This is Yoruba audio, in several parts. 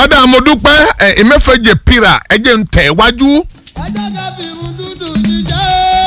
ọ̀dà mo dúpẹ́ ẹ̀ ẹ̀mẹ́fẹ̀jẹ̀ pira ẹ̀jẹ̀ ń tẹ̀ wájú. ẹjẹ́ ká fi irun dúdú jíjẹ́.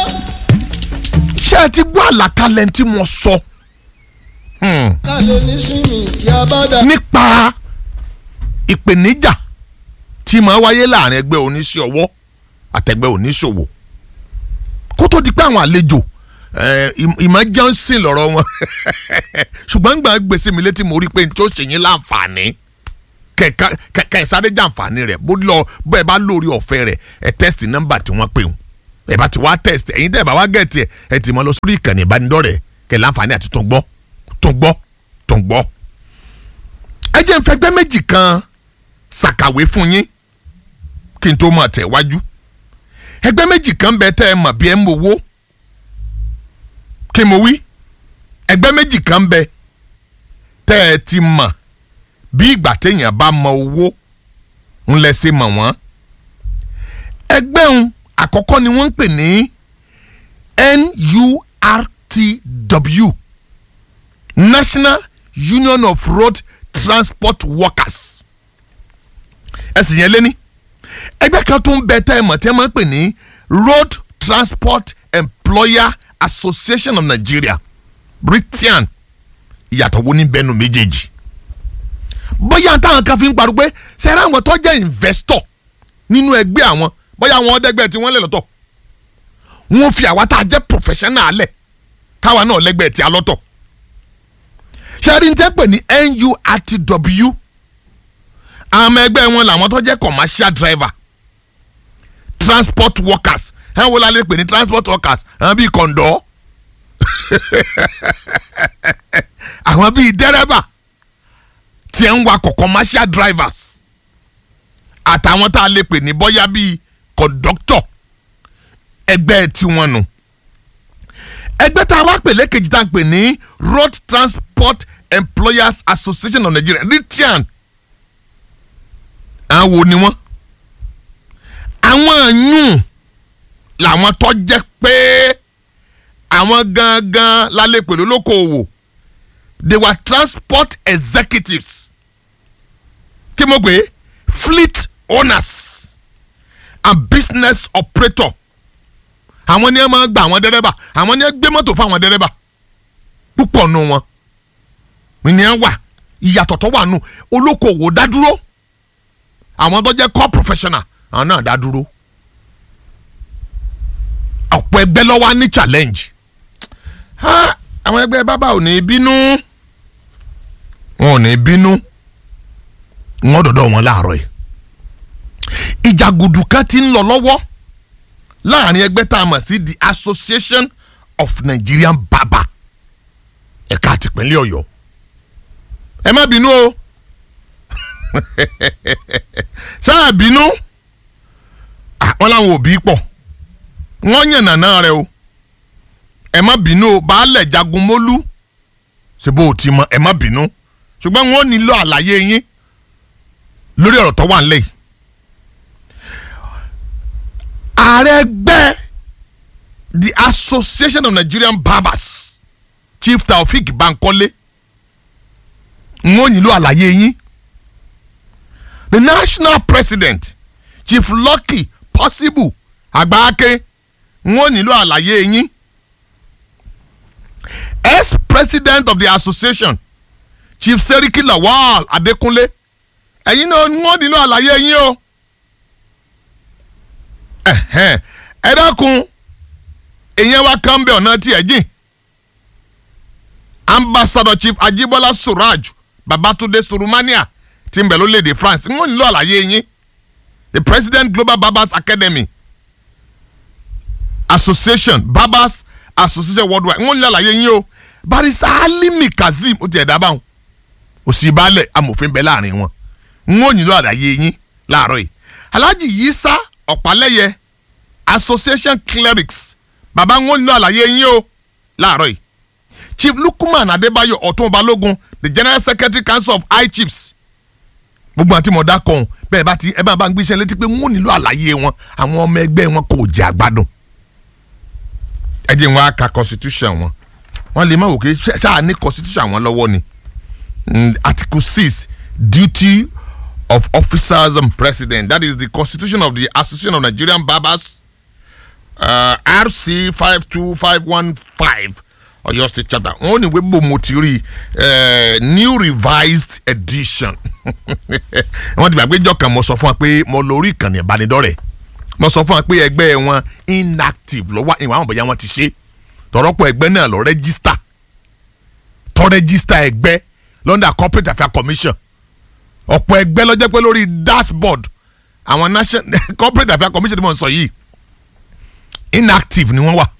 ṣé ẹ ti gbọ́ àlàkalẹ̀ tí mo sọ Hmm. ká lè ní sinmi tí a bá dà. nípa ìpèníjà tí máa wáyé láàrin ẹgbẹ́ oníṣẹ́ ọwọ́ àtẹgbẹ́ oníṣòwò kó tó di pé àwọn àlejò eh, ìm- ìmọ̀ johnson lọ́rọ̀ wọn ṣùgbọ́n gbà gbèsè mi létí mo rí i pé n tó ṣe yín láǹfààní kẹ̀kẹ́ kẹ̀kẹ́ sáré jàǹfààní rẹ̀ bó lọ bó ẹ bá lórí ọ̀fẹ́ rẹ̀ ẹ tẹ́sítì nọ́mbà tí wọ́n pè ń ẹ bá ti wá tẹ́sítì ẹ̀yin tẹ́ ẹ bá wá gẹ̀ẹ́tì ẹ ẹ ti mọ lọ sórí ìkànnì ìbánidọ́rẹ̀ẹ́ kẹ̀ láǹfààní àti tó ń gbọ́ tó ń gbọ́ tó ń gbọ́ ẹ jẹ́ n fẹgbẹ́ méjì kan ṣàkàwé fún yín kí n tó máa tẹ̀ wájú ẹgbẹ́ méjì kan bẹ tẹ́ ẹ mọ̀ bí ẹ ń mowó kí mo wí ẹgbẹ́ méjì kan bẹ tẹ́ ẹ ti mọ̀ bí ìgbà téèyàn bá mọ owó ń lẹ ṣe mọ̀ wọ́n ẹgbẹ́ òun àkọ́kọ́ ni wọ́n ń pè ní NURTW National Union of Road Transport Workers ẹsìn yẹn lé ní ẹgbẹ́ kan tó ń bẹ tẹ́ ẹ mọ̀ tí ẹ máa ń pè ní Road Transport Employer Association of Nigeria Britain ìyàtọ̀ wo ní bẹ́nu méjèèjì bóyá táwọn kan fi ń parọ́ pé sẹ́rẹ́ àwọn tó jẹ́ investor nínú ẹgbẹ́ àwọn bóyá àwọn ọ̀dẹ́gbẹ́ tí wọ́n lè lọ́tọ̀ wọ́n fi àwa tá a jẹ́ professional lẹ̀ káwa náà lẹ́gbẹ́ tí a lọ́tọ̀ ṣẹ́rí ń tẹ́ pè ní NURTW àwọn ẹgbẹ́ wọn làwọn tó jẹ́ commercial driver transport workers ẹ̀ wọ́n lálẹ́ pè ní transport workers àwọn bíi kọ̀ǹdọ́ àwọn bíi dẹ́rẹ́bà tí ẹ̀ ń wakọ̀ commercial drivers àtàwọn tá a lè pè ní bọ́yá bíi conductor ẹgbẹ́ tiwọn nù ẹgbẹ́ tá a wá pè lẹ́kejì tá a pè ní road transport employers association of nigeria ritian àwọn wo ni wọ́n àwọn àyùn làwọn tó jẹ́ pé àwọn gangan lálẹ́ pẹ̀lú olókoòwò they were transport executives kí mo gbé fleet owners and business operator àwọn ni ẹ máa gba àwọn dẹ́rẹ́bà àwọn ni ẹ gbé mọ́tò fún àwọn dẹ́rẹ́bà púpọ̀ nù wọn ni ẹ wà ìyàtọ̀ tó wà nù olókoòwò dádúró àwọn tó jẹ́ core professional àwọn náà dádúró ọ̀pọ̀ ẹgbẹ́ ló wà ní challenge ha àwọn ẹgbẹ́ bábà ò ní bínú wọn ò ní bínú wọn dọ̀dọ̀ wọn láàárọ̀ yìí ìjàgùdù kan ti ń lọ lọ́wọ́ láàrin ẹgbẹ́ tá a mọ̀ sí the association of nigerian barber ẹ̀ka àtìpínlẹ̀ ọ̀yọ́ ẹ má bínú o sáà bínú àwọn làwọn òbí pọ̀ wọ́n yàn nàná rẹ o ẹ má bínú o baálẹ̀ jagunmólú ṣe bó o ti mọ ẹ má bínú ṣùgbọ́n wọ́n nílò àlàyé yín lórí ọ̀rọ̀ tó wà nílẹ̀ yìí ààrẹ ẹgbẹ́ the association of nigerian barbers chief taofik bankole ń wọ́n nílò àlàyé yín the national president chief lucky possible àgbáàké ń wọ́n nílò àlàyé yín ex-president of the association chief seriki lawal adekunle ẹ̀yin náà ń wọ́n nílò àlàyé yín o ẹ̀hẹ́n, ẹ dákun èèyàn wa kan bẹ ọ̀nà tí ẹ jìn ambassador chief ajibola suraj babatunde surumania ti ń bẹ lórílẹ̀‐èdè france ń wọ́n nílò àlàyé yín the president global barbers academy association barbers association worldwide ń wọ́n nílò àlàyé yín o barisa alimi kazeem ó ti ẹ̀ dábàá wọn òsì balẹ̀ amòfin bẹ láàrin wọn ń wọ́n nílò àlàyé yín láàárọ̀ yìí alhaji yisa ọ̀pálẹ́yẹ association clerics bàbá ń wọ́n nílò àlàyé yín o láàárọ̀ yìí chief lukman adébáyọ̀ ọ̀tún balógun the general secretary council of high chiefs gbogbo àti mọ̀dá kan bẹ́ẹ̀ bá ti ẹ bá bá ń gbéṣẹ́ létí pé wọ́n nílò àlàyé wọn àwọn ọmọ ẹgbẹ́ wọn kò jẹ́ àgbàdùn ẹ jẹ́ wọn á ka constitution wọn wọ́n lè má wò pé ṣáà ní constitution wọn lọ́wọ́ ni Mm, article six duty of officers and president that is the constitution of the association of nigerian barbers uh, rc five two five one five ọ̀yọ́ state chapter wọ́n ní ìwé bò mo ti rí eh, new revised edition wọ́n ti gbàgbé jọ kan mo sọ fún wa pé mo lórí ìkànnì ìbánidọ́rẹ̀ẹ́ mo sọ fún wa pé ẹgbẹ́ wọn inactive ló wà ìwà àwọn bóyá wọn ti ṣe tọ̀rọ̀pọ̀ ẹgbẹ́ náà lọ rẹ́gísítà tọ́ rẹ́gísítà ẹgbẹ́ london corporate affairs commission ọ̀pọ̀ ẹgbẹ́ ló jẹ́ pé lórí dashboard àwọn national corporate affairs commission tí mo ń sọ yìí inactive ni wọ́n wà